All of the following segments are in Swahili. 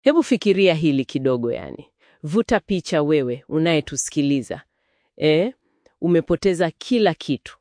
Hebu fikiria hili kidogo yani. Vuta picha wewe unayetusikiliza. Eh, umepoteza kila kitu.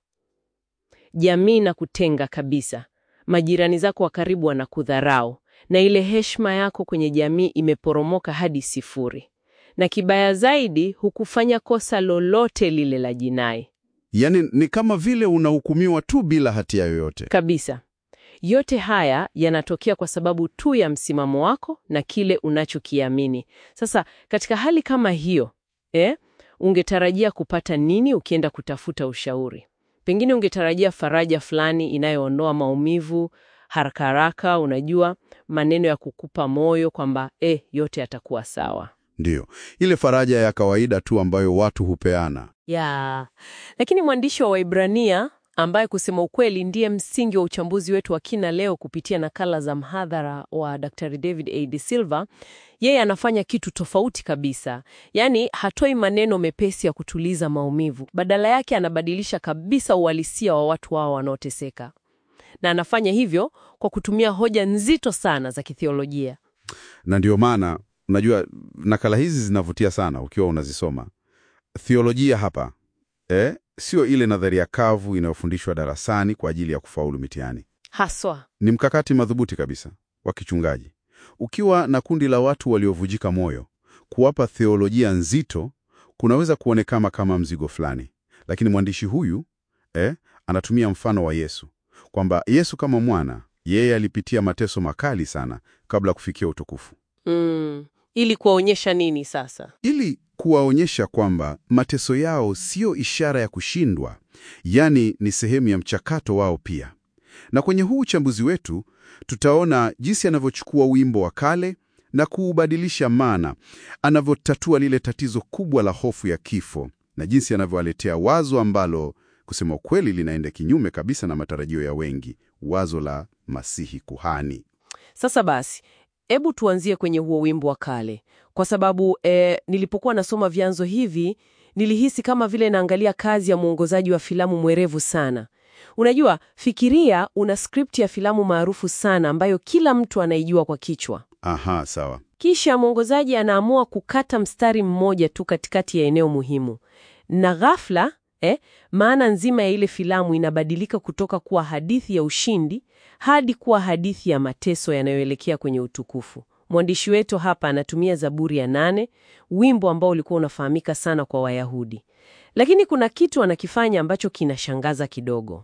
Jamii na kutenga kabisa. Majirani zako wa karibu wanakudharau na ile heshima yako kwenye jamii imeporomoka hadi sifuri. Na kibaya zaidi, hukufanya kosa lolote lile la jinai. Yaani ni kama vile unahukumiwa tu bila hatia yoyote. Kabisa. Yote haya yanatokea kwa sababu tu ya msimamo wako na kile unachokiamini. Sasa katika hali kama hiyo, eh, ungetarajia kupata nini ukienda kutafuta ushauri? Pengine ungetarajia faraja fulani inayoondoa maumivu haraka haraka, unajua, maneno ya kukupa moyo kwamba eh, yote yatakuwa sawa. Ndiyo, ile faraja ya kawaida tu ambayo watu hupeana. Ya. Lakini mwandishi wa Waibrania ambaye kusema ukweli ndiye msingi wa uchambuzi wetu wa kina leo kupitia nakala za mhadhara wa Dr. David A. De Silva, yeye anafanya kitu tofauti kabisa. Yaani hatoi maneno mepesi ya kutuliza maumivu. Badala yake anabadilisha kabisa uhalisia wa watu wao wanaoteseka. Na anafanya hivyo kwa kutumia hoja nzito sana za kithiolojia. Na ndio maana unajua nakala hizi zinavutia sana ukiwa unazisoma. Theolojia hapa eh, sio ile nadharia kavu inayofundishwa darasani kwa ajili ya kufaulu mitihani. Haswa. Ni mkakati madhubuti kabisa wa kichungaji. Ukiwa na kundi la watu waliovujika moyo, kuwapa theolojia nzito kunaweza kuonekana kama mzigo fulani, lakini mwandishi huyu eh, anatumia mfano wa Yesu kwamba Yesu kama mwana, yeye alipitia mateso makali sana kabla kufikia utukufu, Mm. Ili kuwaonyesha nini sasa? ili kuwaonyesha kwamba mateso yao siyo ishara ya kushindwa, yaani ni sehemu ya mchakato wao pia. Na kwenye huu uchambuzi wetu tutaona jinsi anavyochukua wimbo wa kale na kuubadilisha maana, anavyotatua lile tatizo kubwa la hofu ya kifo, na jinsi anavyowaletea wazo ambalo kusema ukweli linaenda kinyume kabisa na matarajio ya wengi, wazo la Masihi kuhani. Sasa basi, hebu tuanzie kwenye huo wimbo wa kale, kwa sababu eh, nilipokuwa nasoma vyanzo hivi nilihisi kama vile naangalia kazi ya mwongozaji wa filamu mwerevu sana. Unajua, fikiria una script ya filamu maarufu sana ambayo kila mtu anaijua kwa kichwa, Aha, sawa. kisha mwongozaji anaamua kukata mstari mmoja tu katikati ya eneo muhimu, na ghafla eh, maana nzima ya ile filamu inabadilika kutoka kuwa hadithi ya ushindi hadi kuwa hadithi ya mateso yanayoelekea kwenye utukufu. Mwandishi wetu hapa anatumia Zaburi ya nane, wimbo ambao ulikuwa unafahamika sana kwa Wayahudi, lakini kuna kitu anakifanya ambacho kinashangaza kidogo.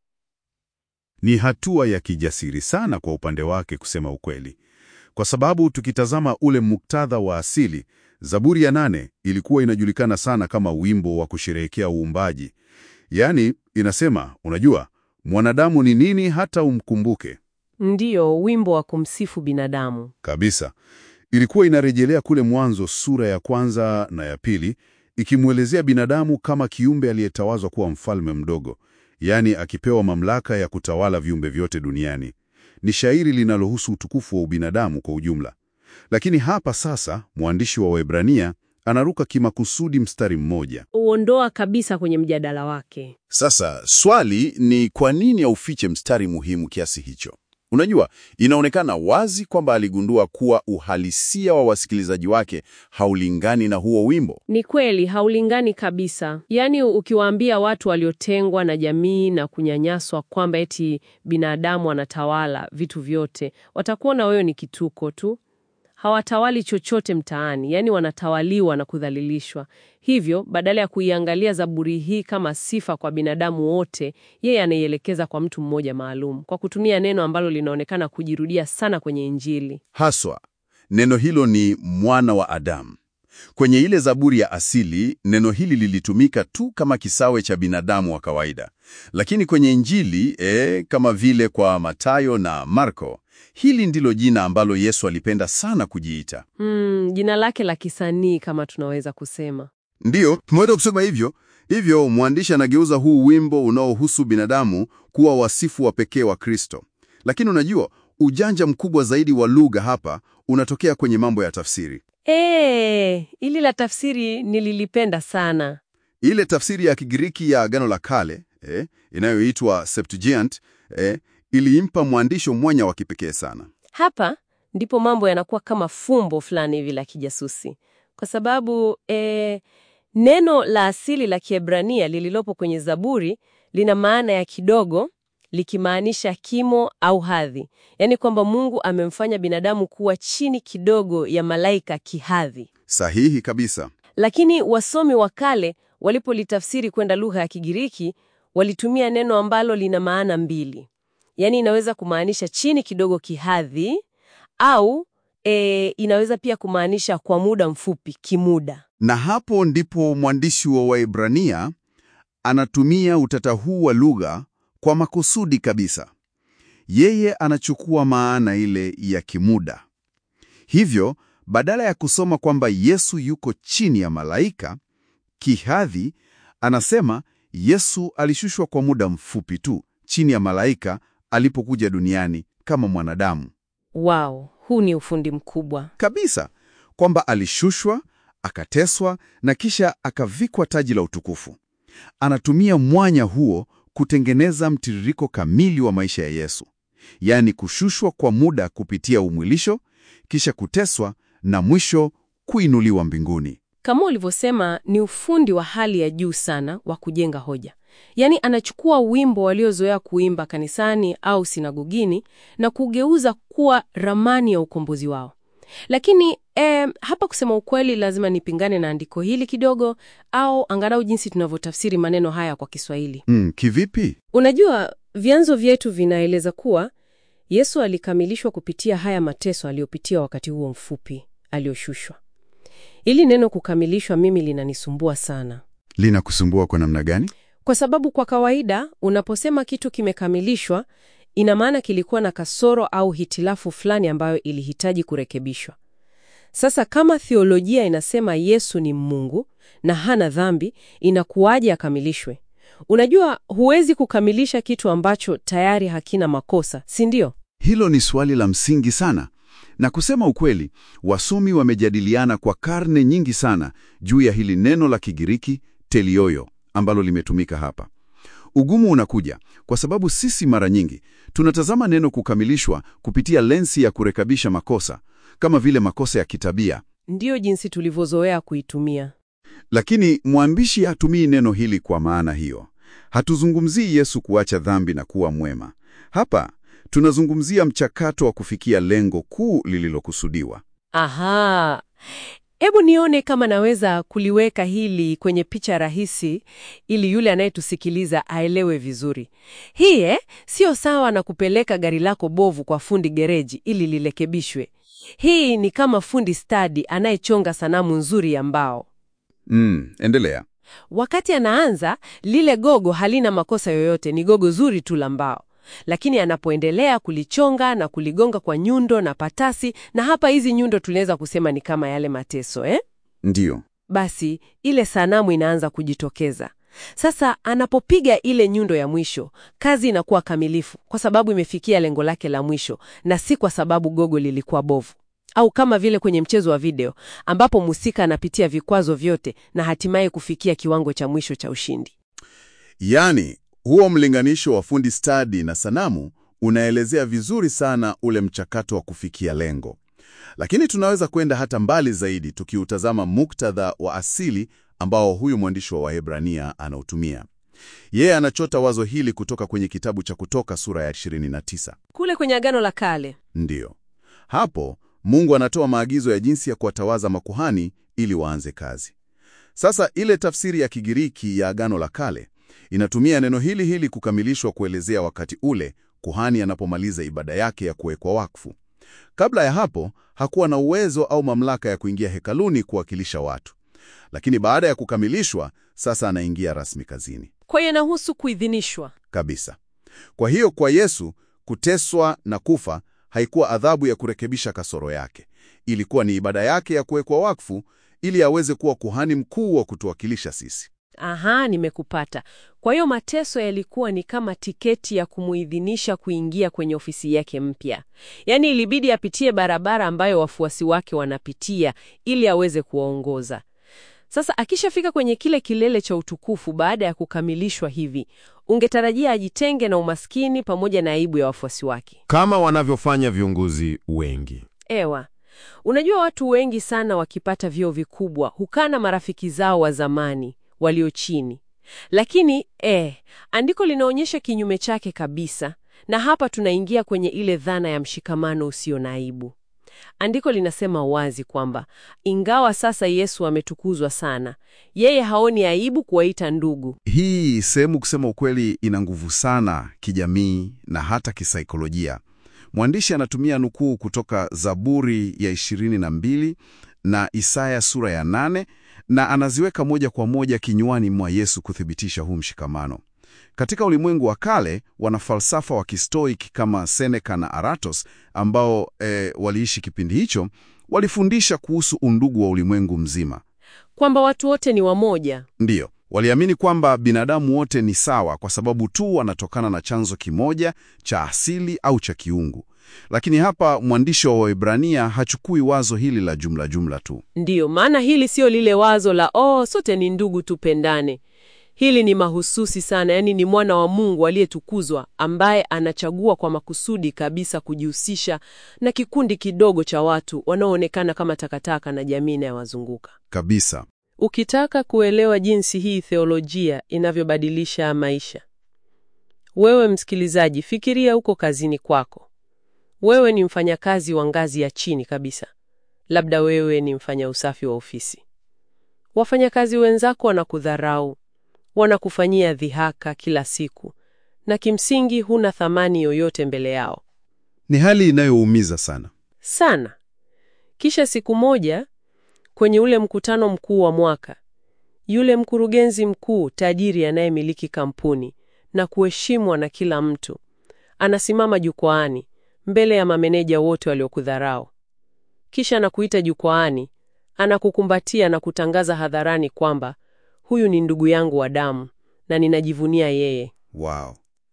Ni hatua ya kijasiri sana kwa upande wake, kusema ukweli, kwa sababu tukitazama ule muktadha wa asili, Zaburi ya nane ilikuwa inajulikana sana kama wimbo wa kusherehekea uumbaji. Yaani inasema, unajua, mwanadamu ni nini hata umkumbuke Ndiyo, wimbo wa kumsifu binadamu. kabisa. Ilikuwa inarejelea kule Mwanzo sura ya kwanza na ya pili, ikimwelezea binadamu kama kiumbe aliyetawazwa kuwa mfalme mdogo, yaani akipewa mamlaka ya kutawala viumbe vyote duniani. Ni shairi linalohusu utukufu wa ubinadamu kwa ujumla. Lakini hapa sasa mwandishi wa Waebrania anaruka kimakusudi mstari mmoja. Uondoa kabisa kwenye mjadala wake. Sasa swali ni kwa nini aufiche mstari muhimu kiasi hicho? Unajua, inaonekana wazi kwamba aligundua kuwa uhalisia wa wasikilizaji wake haulingani na huo wimbo. Ni kweli haulingani kabisa. Yaani, ukiwaambia watu waliotengwa na jamii na kunyanyaswa kwamba eti binadamu anatawala vitu vyote, watakuona wewe ni kituko tu. Hawatawali chochote mtaani, yaani wanatawaliwa na kudhalilishwa. Hivyo, badala ya kuiangalia Zaburi hii kama sifa kwa binadamu wote, yeye anaielekeza kwa mtu mmoja maalum kwa kutumia neno ambalo linaonekana kujirudia sana kwenye Injili. Haswa neno hilo ni mwana wa Adamu. Kwenye ile Zaburi ya asili, neno hili lilitumika tu kama kisawe cha binadamu wa kawaida, lakini kwenye Injili eh, kama vile kwa Mathayo na Marko, hili ndilo jina ambalo Yesu alipenda sana kujiita. Hmm, jina lake la kisanii kama tunaweza kusema. Ndiyo, tumeweza kusema hivyo. Hivyo mwandishi anageuza huu wimbo unaohusu binadamu kuwa wasifu wa pekee wa Kristo. Lakini unajua, ujanja mkubwa zaidi wa lugha hapa unatokea kwenye mambo ya tafsiri. Eh, ili la tafsiri nililipenda sana. Ile tafsiri ya Kigiriki ya Agano la Kale eh, inayoitwa Septuagint eh, iliimpa mwandisho mwanya wa kipekee sana. Hapa ndipo mambo yanakuwa kama fumbo fulani hivi la kijasusi, kwa sababu eh, neno la asili la Kiebrania lililopo kwenye Zaburi lina maana ya kidogo, likimaanisha kimo au hadhi, yaani kwamba Mungu amemfanya binadamu kuwa chini kidogo ya malaika kihadhi. Sahihi kabisa. Lakini wasomi wa kale walipolitafsiri kwenda lugha ya Kigiriki walitumia neno ambalo lina maana mbili, yaani inaweza kumaanisha chini kidogo kihadhi, au e, inaweza pia kumaanisha kwa muda mfupi, kimuda. Na hapo ndipo mwandishi wa Waebrania anatumia utata huu wa lugha kwa makusudi kabisa. Yeye anachukua maana ile ya kimuda. Hivyo, badala ya kusoma kwamba Yesu yuko chini ya malaika kihadhi, anasema Yesu alishushwa kwa muda mfupi tu chini ya malaika alipokuja duniani kama mwanadamu. Wow, huu ni ufundi mkubwa. Kabisa, kwamba alishushwa, akateswa na kisha akavikwa taji la utukufu. Anatumia mwanya huo kutengeneza mtiririko kamili wa maisha ya Yesu, yaani kushushwa kwa muda kupitia umwilisho, kisha kuteswa na mwisho kuinuliwa mbinguni. Kama ulivyosema, ni ufundi wa hali ya juu sana wa kujenga hoja. Yaani anachukua wimbo waliozoea kuimba kanisani au sinagogini na kugeuza kuwa ramani ya ukombozi wao. Lakini eh, hapa kusema ukweli, lazima nipingane na andiko hili kidogo, au angalau jinsi tunavyotafsiri maneno haya kwa Kiswahili. Mm, kivipi? Unajua, vyanzo vyetu vinaeleza kuwa Yesu alikamilishwa kupitia haya mateso aliyopitia wakati huo mfupi aliyoshushwa. Ili neno kukamilishwa mimi linanisumbua sana, Linakusumbua kwa namna gani? kwa sababu kwa kawaida unaposema kitu kimekamilishwa, ina maana kilikuwa na kasoro au hitilafu fulani ambayo ilihitaji kurekebishwa. Sasa kama theolojia inasema Yesu ni Mungu na hana dhambi, inakuwaje akamilishwe? Unajua, huwezi kukamilisha kitu ambacho tayari hakina makosa, si ndio? Hilo ni swali la msingi sana, na kusema ukweli, wasomi wamejadiliana kwa karne nyingi sana juu ya hili neno la Kigiriki telioyo ambalo limetumika hapa. Ugumu unakuja kwa sababu sisi mara nyingi tunatazama neno kukamilishwa kupitia lensi ya kurekebisha makosa, kama vile makosa ya kitabia. Ndiyo jinsi tulivyozoea kuitumia. Lakini mwandishi hatumii neno hili kwa maana hiyo. Hatuzungumzii Yesu kuacha dhambi na kuwa mwema. Hapa tunazungumzia mchakato wa kufikia lengo kuu lililokusudiwa. Aha, hebu nione kama naweza kuliweka hili kwenye picha rahisi ili yule anayetusikiliza aelewe vizuri. Hii eh, sio sawa na kupeleka gari lako bovu kwa fundi gereji ili lirekebishwe. Hii ni kama fundi stadi anayechonga sanamu nzuri ya mbao. Mm, endelea. Wakati anaanza, lile gogo halina makosa yoyote, ni gogo zuri tu la mbao. Lakini anapoendelea kulichonga na kuligonga kwa nyundo na patasi, na hapa hizi nyundo tunaweza kusema ni kama yale mateso eh? Ndiyo. Basi ile sanamu inaanza kujitokeza. Sasa anapopiga ile nyundo ya mwisho, kazi inakuwa kamilifu kwa sababu imefikia lengo lake la mwisho na si kwa sababu gogo lilikuwa bovu. Au kama vile kwenye mchezo wa video ambapo mhusika anapitia vikwazo vyote na hatimaye kufikia kiwango cha mwisho cha ushindi. Yaani, huo mlinganisho wa fundi stadi na sanamu unaelezea vizuri sana ule mchakato wa kufikia lengo. Lakini tunaweza kwenda hata mbali zaidi tukiutazama muktadha wa asili ambao huyu mwandishi wa Waebrania anautumia. Yeye anachota wazo hili kutoka kwenye kitabu cha Kutoka sura ya 29. Kule kwenye Agano la Kale Ndiyo. Hapo Mungu anatoa maagizo ya jinsi ya kuwatawaza makuhani ili waanze kazi. Sasa ile tafsiri ya Kigiriki ya Agano la Kale inatumia neno hili hili kukamilishwa kuelezea wakati ule kuhani anapomaliza ibada yake ya kuwekwa wakfu. Kabla ya hapo hakuwa na uwezo au mamlaka ya kuingia hekaluni kuwakilisha watu, lakini baada ya kukamilishwa, sasa anaingia rasmi kazini kwa hiyo inahusu kuidhinishwa. kabisa. Kwa hiyo kwa Yesu kuteswa na kufa haikuwa adhabu ya kurekebisha kasoro yake, ilikuwa ni ibada yake ya kuwekwa wakfu ili aweze kuwa kuhani mkuu wa kutuwakilisha sisi. Aha, nimekupata. Kwa hiyo mateso yalikuwa ni kama tiketi ya kumuidhinisha kuingia kwenye ofisi yake mpya. Yaani ilibidi apitie barabara ambayo wafuasi wake wanapitia ili aweze kuwaongoza. Sasa akishafika kwenye kile kilele cha utukufu baada ya kukamilishwa hivi, ungetarajia ajitenge na umaskini pamoja na aibu ya wafuasi wake. kama wanavyofanya viongozi wengi. Ewa, unajua watu wengi sana wakipata vyeo vikubwa hukaa na marafiki zao wa zamani walio chini, lakini eh, andiko linaonyesha kinyume chake kabisa, na hapa tunaingia kwenye ile dhana ya mshikamano usio na aibu. Andiko linasema wazi kwamba ingawa sasa Yesu ametukuzwa sana, yeye haoni aibu kuwaita ndugu. Hii sehemu kusema ukweli ina nguvu sana kijamii na hata kisaikolojia. Mwandishi anatumia nukuu kutoka Zaburi ya 22 na Isaya sura ya 8 na anaziweka moja kwa moja kinywani mwa Yesu kuthibitisha huu mshikamano. Katika ulimwengu wa kale, wanafalsafa wa Kistoiki kama Seneca na Aratos ambao e, waliishi kipindi hicho, walifundisha kuhusu undugu wa ulimwengu mzima. Kwamba watu wote ni wamoja. Ndiyo, waliamini kwamba binadamu wote ni sawa kwa sababu tu wanatokana na chanzo kimoja cha asili au cha kiungu. Lakini hapa mwandishi wa Waebrania hachukui wazo hili la jumla jumla tu. Ndiyo maana hili sio lile wazo la oh, sote ni ndugu, tupendane. Hili ni mahususi sana, yaani ni mwana wa Mungu aliyetukuzwa ambaye anachagua kwa makusudi kabisa kujihusisha na kikundi kidogo cha watu wanaoonekana kama takataka na jamii inayowazunguka. Kabisa. Ukitaka kuelewa jinsi hii theolojia inavyobadilisha maisha, wewe msikilizaji, fikiria huko kazini kwako. Wewe ni mfanyakazi wa ngazi ya chini kabisa, labda wewe ni mfanya usafi wa ofisi. Wafanyakazi wenzako wanakudharau, wanakufanyia dhihaka kila siku, na kimsingi huna thamani yoyote mbele yao Ni hali inayoumiza sana. sana. Kisha siku moja kwenye ule mkutano mkuu wa mwaka, yule mkurugenzi mkuu tajiri anayemiliki kampuni na kuheshimwa na kila mtu anasimama jukwaani mbele ya mameneja wote waliokudharau. Kisha anakuita jukwaani, anakukumbatia na kutangaza hadharani kwamba huyu ni ndugu yangu wa damu na ninajivunia yeye. Wow.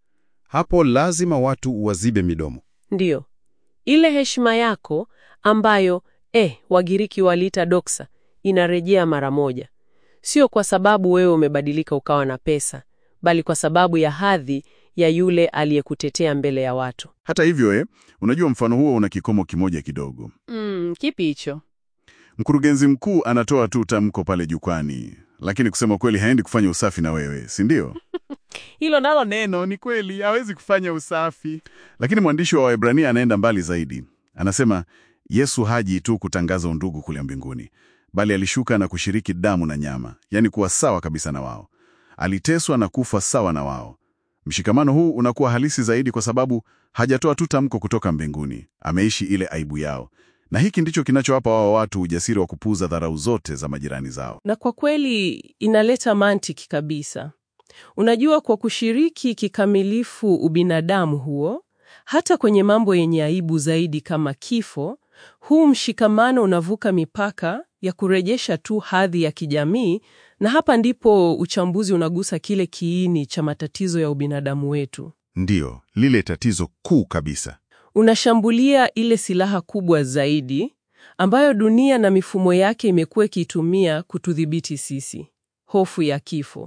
Hapo lazima watu wazibe midomo. Ndiyo, ile heshima yako ambayo eh, Wagiriki waliita doksa inarejea mara moja, sio kwa sababu wewe umebadilika ukawa na pesa, bali kwa sababu ya hadhi ya yule aliyekutetea mbele ya watu. Hata hivyo eh, unajua mfano huo una kikomo kimoja kidogo. Mm, kipi hicho? Mkurugenzi mkuu anatoa tu tamko pale jukwani, lakini kusema kweli haendi kufanya usafi na wewe, si ndio? Hilo nalo Neno ni kweli, hawezi kufanya usafi. Lakini mwandishi wa Waebrania anaenda mbali zaidi. Anasema Yesu haji tu kutangaza undugu kule mbinguni, bali alishuka na kushiriki damu na nyama, yaani kuwa sawa kabisa na wao. Aliteswa na kufa sawa na wao. Mshikamano huu unakuwa halisi zaidi kwa sababu hajatoa tu tamko kutoka mbinguni, ameishi ile aibu yao. Na hiki ndicho kinachowapa wao watu ujasiri wa kupuuza dharau zote za majirani zao. na kwa kweli inaleta mantiki kabisa. Unajua, kwa kushiriki kikamilifu ubinadamu huo, hata kwenye mambo yenye aibu zaidi kama kifo, huu mshikamano unavuka mipaka ya kurejesha tu hadhi ya kijamii, na hapa ndipo uchambuzi unagusa kile kiini cha matatizo ya ubinadamu wetu. Ndiyo, lile tatizo kuu kabisa. Unashambulia ile silaha kubwa zaidi ambayo dunia na mifumo yake imekuwa ikiitumia kutudhibiti sisi, hofu ya kifo.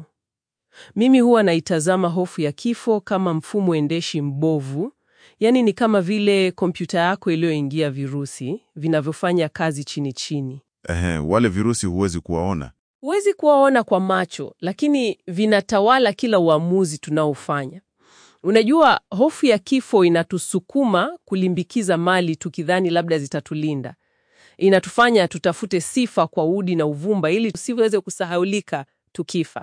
Mimi huwa naitazama hofu ya kifo kama mfumo endeshi mbovu, yaani ni kama vile kompyuta yako iliyoingia virusi vinavyofanya kazi chini chini. Ehe, wale virusi huwezi kuwaona. Huwezi kuwaona kwa macho, lakini vinatawala kila uamuzi tunaofanya. Unajua, hofu ya kifo inatusukuma kulimbikiza mali tukidhani labda zitatulinda. Inatufanya tutafute sifa kwa udi na uvumba ili tusiweze kusahaulika tukifa.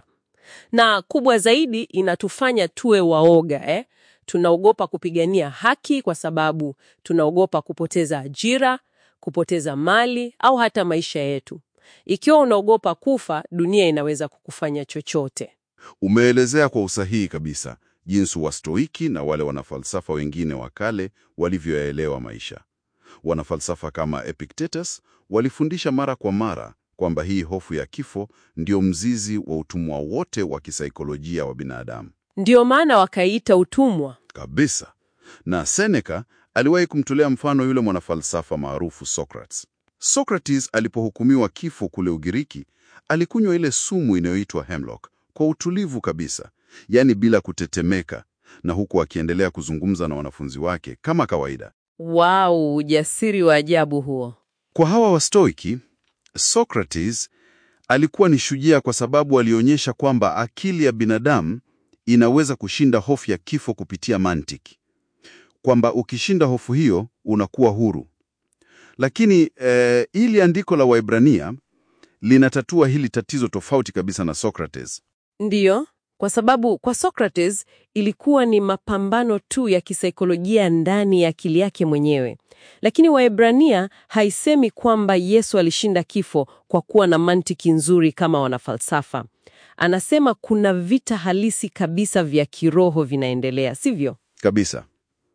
Na kubwa zaidi, inatufanya tuwe waoga eh? Tunaogopa kupigania haki kwa sababu tunaogopa kupoteza ajira, kupoteza mali au hata maisha yetu. Ikiwa unaogopa kufa, dunia inaweza kukufanya chochote. Umeelezea kwa usahihi kabisa jinsi Wastoiki na wale wanafalsafa wengine wa kale walivyoyaelewa maisha. Wanafalsafa kama Epictetus walifundisha mara kwa mara kwamba hii hofu ya kifo ndio mzizi wa utumwa wote wa kisaikolojia wa binadamu. Ndiyo maana wakaita utumwa. Kabisa. Na Seneca aliwahi kumtolea mfano yule mwanafalsafa maarufu Socrates. Socrates alipohukumiwa kifo kule Ugiriki, alikunywa ile sumu inayoitwa hemlock kwa utulivu kabisa, yaani bila kutetemeka, na huku akiendelea kuzungumza na wanafunzi wake kama kawaida. Wow, ujasiri wa ajabu huo. Kwa hawa Wastoiki, Socrates alikuwa ni shujaa kwa sababu alionyesha kwamba akili ya binadamu inaweza kushinda hofu ya kifo kupitia mantiki, kwamba ukishinda hofu hiyo unakuwa huru. Lakini eh, ili andiko la Waebrania linatatua hili tatizo tofauti kabisa na Socrates. Ndiyo, kwa sababu kwa Socrates ilikuwa ni mapambano tu ya kisaikolojia ndani ya akili yake mwenyewe. Lakini Waebrania haisemi kwamba Yesu alishinda kifo kwa kuwa na mantiki nzuri kama wanafalsafa. Anasema kuna vita halisi kabisa vya kiroho vinaendelea, sivyo? Kabisa.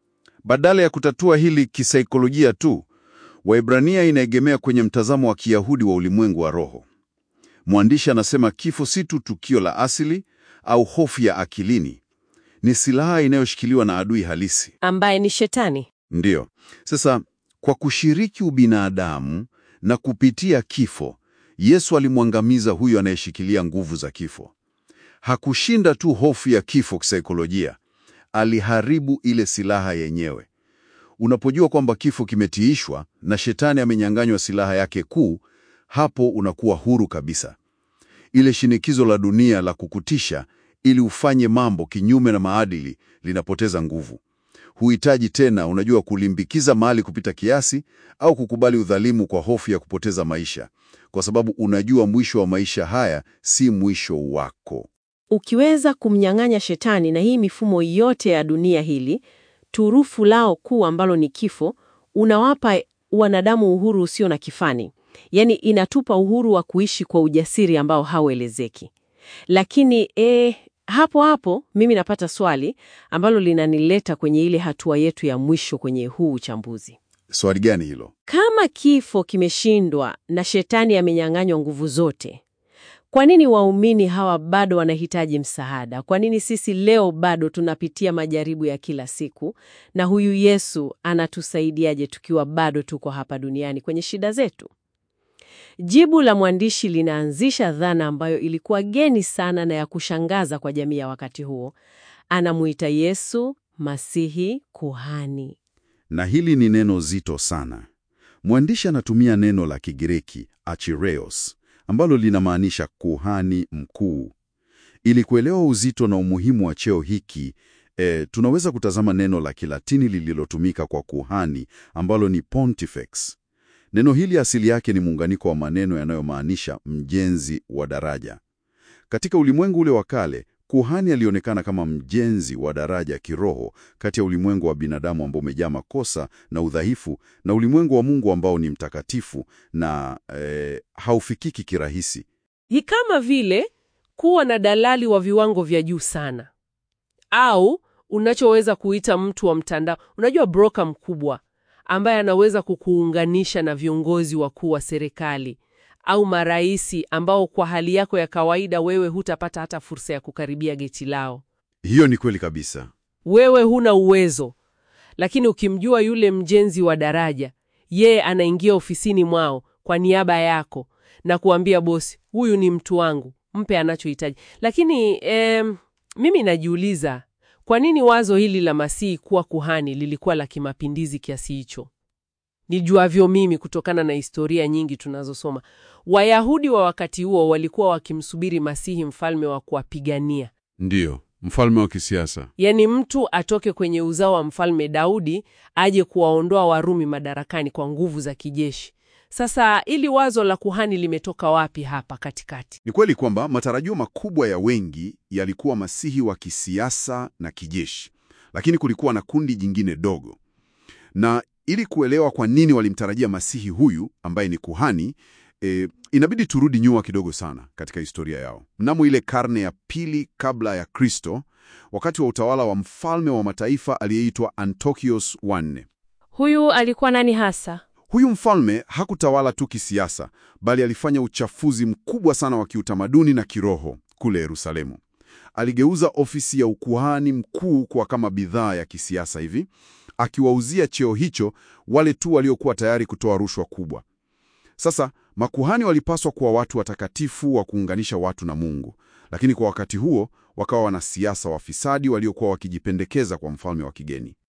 Badala ya kutatua hili kisaikolojia tu, Waebrania inaegemea kwenye mtazamo wa Kiyahudi wa ulimwengu wa roho. Mwandishi anasema kifo si tu tukio la asili au hofu ya akilini, ni silaha inayoshikiliwa na adui halisi. Ambaye ni Shetani. Ndiyo. Sasa kwa kushiriki ubinadamu na kupitia kifo, Yesu alimwangamiza huyo anayeshikilia nguvu za kifo. Hakushinda tu hofu ya kifo kisaikolojia, aliharibu ile silaha yenyewe. Unapojua kwamba kifo kimetiishwa na shetani amenyang'anywa silaha yake kuu, hapo unakuwa huru kabisa. Ile shinikizo la dunia la kukutisha ili ufanye mambo kinyume na maadili linapoteza nguvu. Huhitaji tena, unajua, kulimbikiza mali kupita kiasi au kukubali udhalimu kwa hofu ya kupoteza maisha, kwa sababu unajua mwisho wa maisha haya si mwisho wako. Ukiweza kumnyang'anya Shetani na hii mifumo yote ya dunia hili, turufu lao kuu ambalo ni kifo, unawapa wanadamu uhuru usio na kifani. Yaani inatupa uhuru wa kuishi kwa ujasiri ambao hauelezeki. Lakini eh, hapo hapo mimi napata swali ambalo linanileta kwenye ile hatua yetu ya mwisho kwenye huu uchambuzi. Swali gani hilo? Kama kifo kimeshindwa na Shetani amenyang'anywa nguvu zote, kwa nini waumini hawa bado wanahitaji msaada? Kwa nini sisi leo bado tunapitia majaribu ya kila siku, na huyu Yesu anatusaidiaje tukiwa bado tuko hapa duniani kwenye shida zetu? Jibu la mwandishi linaanzisha dhana ambayo ilikuwa geni sana na ya kushangaza kwa jamii ya wakati huo. Anamuita Yesu Masihi kuhani. Na hili ni neno zito sana. Mwandishi anatumia neno la Kigiriki archireos ambalo linamaanisha kuhani mkuu. Ili kuelewa uzito na umuhimu wa cheo hiki, e, tunaweza kutazama neno la Kilatini lililotumika kwa kuhani ambalo ni pontifex. Neno hili asili yake ni muunganiko wa maneno yanayomaanisha mjenzi wa daraja. Katika ulimwengu ule wa kale, kuhani alionekana kama mjenzi wa daraja kiroho kati ya ulimwengu wa binadamu ambao umejaa makosa na udhaifu na ulimwengu wa Mungu ambao ni mtakatifu na eh, haufikiki kirahisi. Ni kama vile kuwa na dalali wa viwango vya juu sana, au unachoweza kuita mtu wa mtandao. Unajua, broker mkubwa ambaye anaweza kukuunganisha na viongozi wakuu wa serikali au maraisi ambao kwa hali yako ya kawaida wewe hutapata hata fursa ya kukaribia geti lao. Hiyo ni kweli kabisa. Wewe huna uwezo, lakini ukimjua yule mjenzi wa daraja, yeye anaingia ofisini mwao kwa niaba yako na kuambia bosi, huyu ni mtu wangu, mpe anachohitaji. Lakini em, mimi najiuliza kwa nini wazo hili la Masihi kuwa kuhani lilikuwa la kimapindizi kiasi hicho? Nijuavyo mimi kutokana na historia nyingi tunazosoma, Wayahudi wa wakati huo walikuwa wakimsubiri Masihi, mfalme wa kuwapigania, Ndiyo, mfalme wa kisiasa. yaani mtu atoke kwenye uzao wa mfalme Daudi aje kuwaondoa Warumi madarakani kwa nguvu za kijeshi. Sasa ili wazo la kuhani limetoka wapi hapa katikati? Ni kweli kwamba matarajio makubwa ya wengi yalikuwa masihi wa kisiasa na kijeshi, lakini kulikuwa na kundi jingine dogo. Na ili kuelewa kwa nini walimtarajia masihi huyu ambaye ni kuhani, e, inabidi turudi nyuma kidogo sana katika historia yao. Mnamo ile karne ya pili kabla ya Kristo, wakati wa utawala wa mfalme wa mataifa aliyeitwa Antiochus wa nne. Huyu alikuwa nani hasa? Huyu mfalme hakutawala tu kisiasa, bali alifanya uchafuzi mkubwa sana wa kiutamaduni na kiroho kule Yerusalemu. Aligeuza ofisi ya ukuhani mkuu kuwa kama bidhaa ya kisiasa hivi, akiwauzia cheo hicho wale tu waliokuwa tayari kutoa rushwa kubwa. Sasa makuhani walipaswa kuwa watu watakatifu wa kuunganisha watu na Mungu, lakini kwa wakati huo wakawa wanasiasa wafisadi waliokuwa wakijipendekeza kwa mfalme wa kigeni.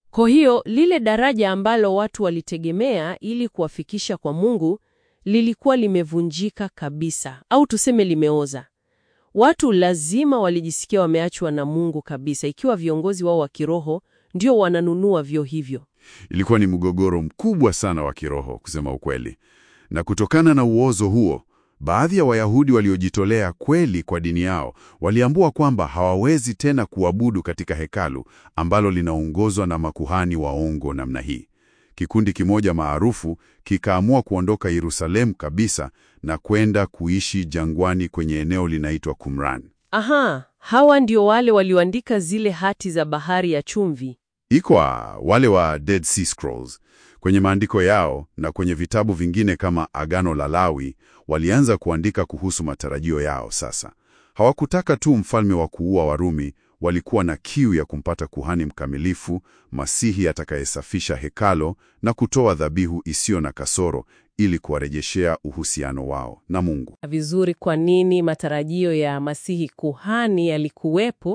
Kwa hiyo lile daraja ambalo watu walitegemea ili kuwafikisha kwa Mungu lilikuwa limevunjika kabisa, au tuseme limeoza. Watu lazima walijisikia wameachwa na Mungu kabisa, ikiwa viongozi wao wa kiroho ndio wananunua vyo hivyo. Ilikuwa ni mgogoro mkubwa sana wa kiroho kusema ukweli. Na kutokana na uozo huo, baadhi ya Wayahudi waliojitolea kweli kwa dini yao waliambua kwamba hawawezi tena kuabudu katika hekalu ambalo linaongozwa na makuhani waongo namna hii. Kikundi kimoja maarufu kikaamua kuondoka Yerusalemu kabisa na kwenda kuishi jangwani kwenye eneo linaitwa Qumran. Aha, hawa ndio wale walioandika zile hati za bahari ya chumvi. Iko wale wa Dead Sea Scrolls. Kwenye maandiko yao na kwenye vitabu vingine kama Agano la Lawi, walianza kuandika kuhusu matarajio yao sasa. Hawakutaka tu mfalme wa kuua Warumi, walikuwa na kiu ya kumpata kuhani mkamilifu, Masihi atakayesafisha hekalo na kutoa dhabihu isiyo na kasoro ili kuwarejeshea uhusiano wao na Mungu. Vizuri, kwa nini matarajio ya Masihi kuhani yalikuwepo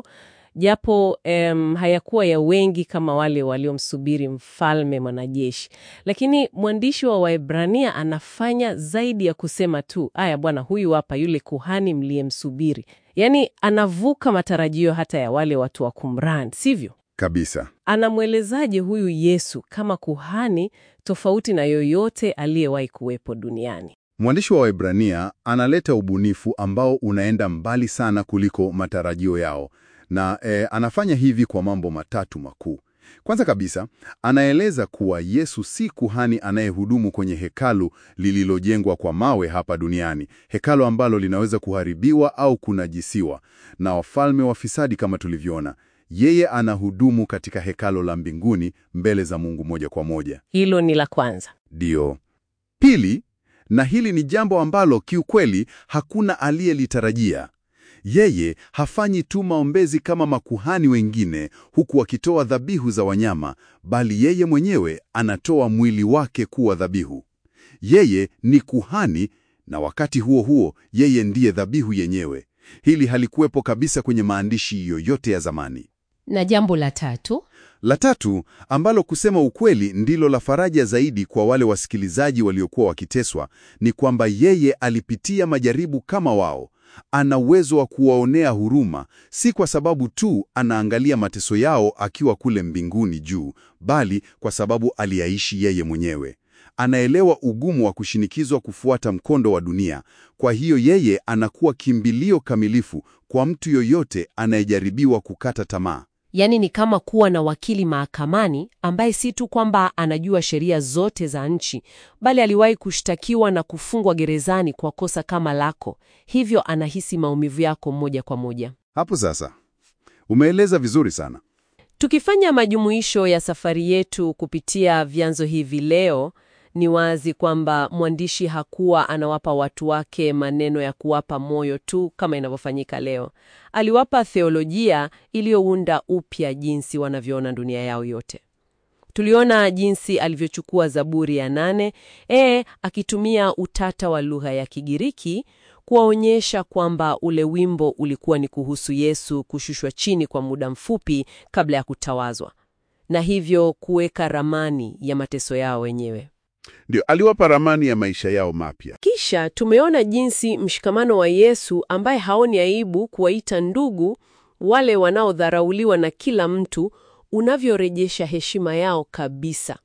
japo em, hayakuwa ya wengi kama wale waliomsubiri mfalme mwanajeshi. Lakini mwandishi wa Waebrania anafanya zaidi ya kusema tu, aya bwana, huyu hapa yule kuhani mliyemsubiri. Yaani anavuka matarajio hata ya wale watu wa Qumran, sivyo? Kabisa. Anamwelezaje huyu Yesu kama kuhani tofauti na yoyote aliyewahi kuwepo duniani? Mwandishi wa Waebrania analeta ubunifu ambao unaenda mbali sana kuliko matarajio yao na eh, anafanya hivi kwa mambo matatu makuu. Kwanza kabisa, anaeleza kuwa Yesu si kuhani anayehudumu kwenye hekalu lililojengwa kwa mawe hapa duniani, hekalu ambalo linaweza kuharibiwa au kunajisiwa na wafalme wafisadi kama tulivyoona. Yeye anahudumu katika hekalo la mbinguni mbele za Mungu moja kwa moja. Hilo ni la kwanza. Ndio. Pili, na hili ni jambo ambalo kiukweli hakuna aliyelitarajia. Yeye hafanyi tu maombezi kama makuhani wengine huku akitoa dhabihu za wanyama, bali yeye mwenyewe anatoa mwili wake kuwa dhabihu. Yeye ni kuhani na wakati huo huo yeye ndiye dhabihu yenyewe. Hili halikuwepo kabisa kwenye maandishi yoyote ya zamani. Na jambo la tatu, La tatu, ambalo kusema ukweli ndilo la faraja zaidi kwa wale wasikilizaji waliokuwa wakiteswa, ni kwamba yeye alipitia majaribu kama wao. Ana uwezo wa kuwaonea huruma, si kwa sababu tu anaangalia mateso yao akiwa kule mbinguni juu, bali kwa sababu aliyaishi yeye mwenyewe. Anaelewa ugumu wa kushinikizwa kufuata mkondo wa dunia. Kwa hiyo yeye anakuwa kimbilio kamilifu kwa mtu yoyote anayejaribiwa kukata tamaa. Yaani ni kama kuwa na wakili mahakamani ambaye si tu kwamba anajua sheria zote za nchi, bali aliwahi kushtakiwa na kufungwa gerezani kwa kosa kama lako, hivyo anahisi maumivu yako moja kwa moja. Hapo sasa umeeleza vizuri sana. Tukifanya majumuisho ya safari yetu kupitia vyanzo hivi leo, ni wazi kwamba mwandishi hakuwa anawapa watu wake maneno ya kuwapa moyo tu kama inavyofanyika leo. Aliwapa theolojia iliyounda upya jinsi wanavyoona dunia yao yote. Tuliona jinsi alivyochukua Zaburi ya nane e, akitumia utata wa lugha ya Kigiriki kuwaonyesha kwamba ule wimbo ulikuwa ni kuhusu Yesu kushushwa chini kwa muda mfupi kabla ya kutawazwa, na hivyo kuweka ramani ya mateso yao wenyewe. Ndio, aliwapa ramani ya maisha yao mapya. Kisha tumeona jinsi mshikamano wa Yesu ambaye haoni aibu kuwaita ndugu wale wanaodharauliwa na kila mtu unavyorejesha heshima yao kabisa.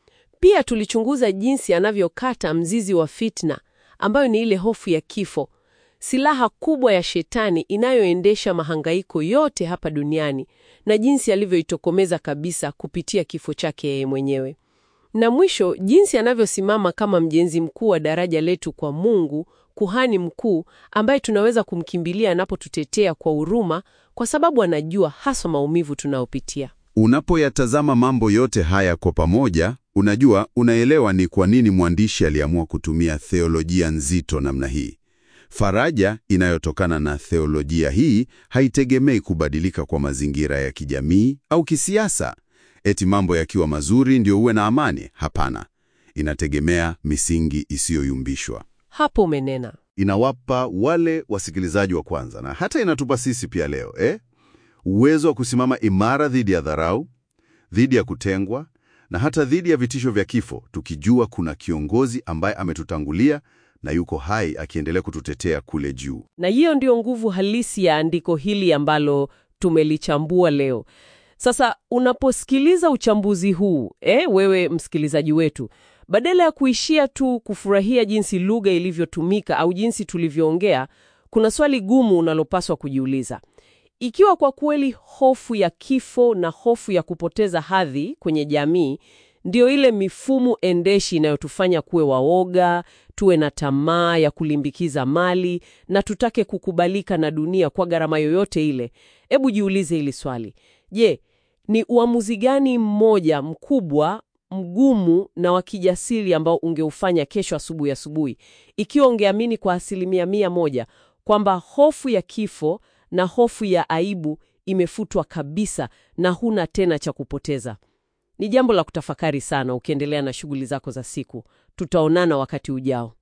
Pia tulichunguza jinsi anavyokata mzizi wa fitna ambayo ni ile hofu ya kifo, silaha kubwa ya shetani inayoendesha mahangaiko yote hapa duniani na jinsi alivyoitokomeza kabisa kupitia kifo chake yeye mwenyewe. Na mwisho jinsi anavyosimama kama mjenzi mkuu wa daraja letu kwa Mungu, kuhani mkuu ambaye tunaweza kumkimbilia anapotutetea kwa huruma, kwa sababu anajua haswa maumivu tunayopitia. Unapoyatazama mambo yote haya kwa pamoja, unajua, unaelewa ni kwa nini mwandishi aliamua kutumia theolojia nzito namna hii. Faraja inayotokana na theolojia hii haitegemei kubadilika kwa mazingira ya kijamii au kisiasa. Eti mambo yakiwa mazuri ndio uwe na amani? Hapana, inategemea misingi isiyoyumbishwa. Hapo umenena. Inawapa wale wasikilizaji wa kwanza na hata inatupa sisi pia leo eh? uwezo wa kusimama imara dhidi ya dharau, dhidi ya kutengwa na hata dhidi ya vitisho vya kifo, tukijua kuna kiongozi ambaye ametutangulia na yuko hai akiendelea kututetea kule juu. Na hiyo ndio nguvu halisi ya andiko hili ambalo tumelichambua leo. Sasa unaposikiliza uchambuzi huu eh, wewe msikilizaji wetu, badala ya kuishia tu kufurahia jinsi lugha ilivyotumika au jinsi tulivyoongea, kuna swali gumu unalopaswa kujiuliza. Ikiwa kwa kweli hofu ya kifo na hofu ya kupoteza hadhi kwenye jamii ndio ile mifumo endeshi inayotufanya kuwe waoga, tuwe na tamaa ya kulimbikiza mali na tutake kukubalika na dunia kwa gharama yoyote ile, hebu jiulize hili swali. Je, ni uamuzi gani mmoja mkubwa, mgumu na wa kijasiri ambao ungeufanya kesho asubuhi asubuhi, ikiwa ungeamini kwa asilimia mia moja kwamba hofu ya kifo na hofu ya aibu imefutwa kabisa na huna tena cha kupoteza? Ni jambo la kutafakari sana ukiendelea na shughuli zako za siku. Tutaonana wakati ujao.